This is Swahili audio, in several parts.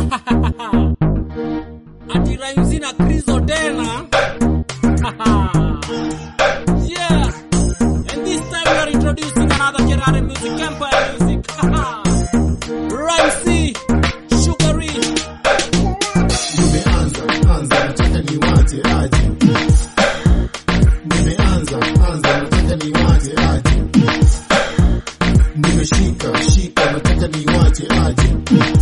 ati rhymes na krizo tena yeah and this time we are introducing another Kerare music empire music Rhymes Sugary Nimeanza anza, nataka niwache aje. Nimeanza anza, nataka niwache aje. Nimeshika shika, nataka niwache aje.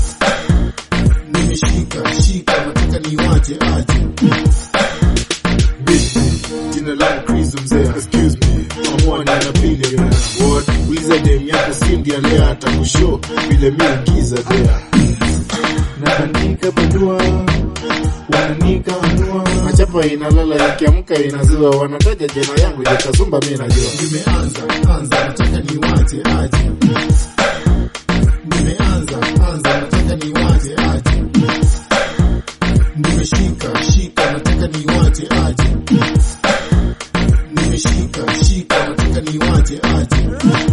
Nimeshika shika, nataka niwache aje. Bibi, Jina langu Chris mzee, excuse me. Amua ni anapili what? Uliza dem yako Cindy alea atakushow vile mi ugiza dea. Naandika barua wananika anua machapa inalala ikiamka inaziwa wanataja jina yangu jakasumba mi najua nimeanza anza nataka niwache aje nimeanza anza nataka niwache aje nimeshika shika nataka niwache aje nimeshika shika nataka niwache aje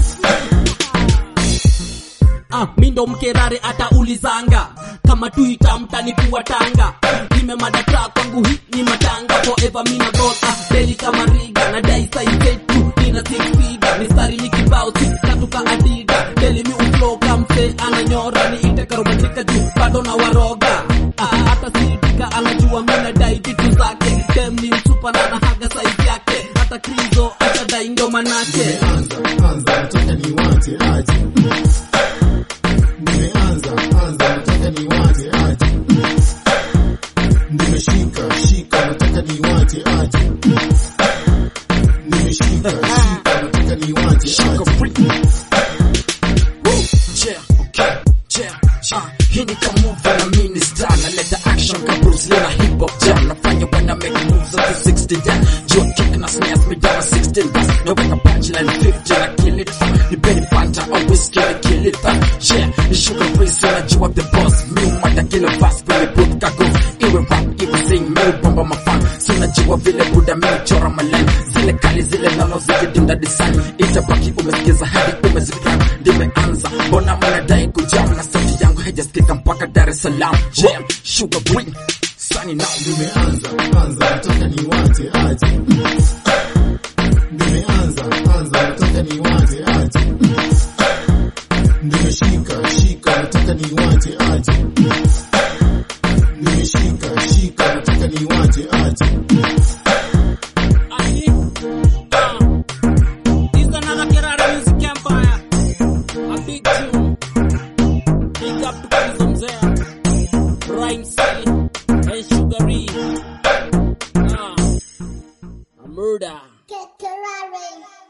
Ah, mi ndo mkerare ataulizanga kama tuita mtani kuwa tanga nimemadata kwangu hii ni matanga forever mina gota deli kama riga na dai saizetu nina six figure mistari ni kibao sikatuka adida deli mi ufloka mse ananyora ni ite karomatika juu bado na waroga ah, hata sitika anajua mina dai vitu zake dem ni msupa na nahaga saizi yake hata krizo atadai ndo manake nimeanza anza nataka niwache aje nimeanza anza nataka niwache aje nimeshika shika nataka niwache aje nimeshika shika nataka niwache aje Yeah, okay, yeah, yeah. Hii ni kama move na mini star naleta action kama Bruce Lee na hip hop jam nafanya when I make moves up to 60 down Joe kick na snares me down 16 bars naweka punchline 50 na kill it ni Benny Fanta au whiskey na kill it yeah ni sugar free so najua the boss mi umata kila verse kwenye boot kago iwe rap iwe sing mi ubomba mafan so najua vile buda mi uchora malen zile kali zile nono zikidinda design itabaki umesikiza hadi umezikram ndimeanza mbona mnadai kujam na sauti yangu haijasikika mpaka Dar es Salaam jam sugar free sunny now nimeanza anza nataka niwache aje nimeanza anza nataka niwache aje nimeshika shika nataka niwache aje nimeshika shika nataka niwache aje Aye. Ah. This is another Kerara Music Empire. A big tune. Big up to Kizzo Mzee. Rhyme City. And Sugary. Ah. A murder. Get Ferrari.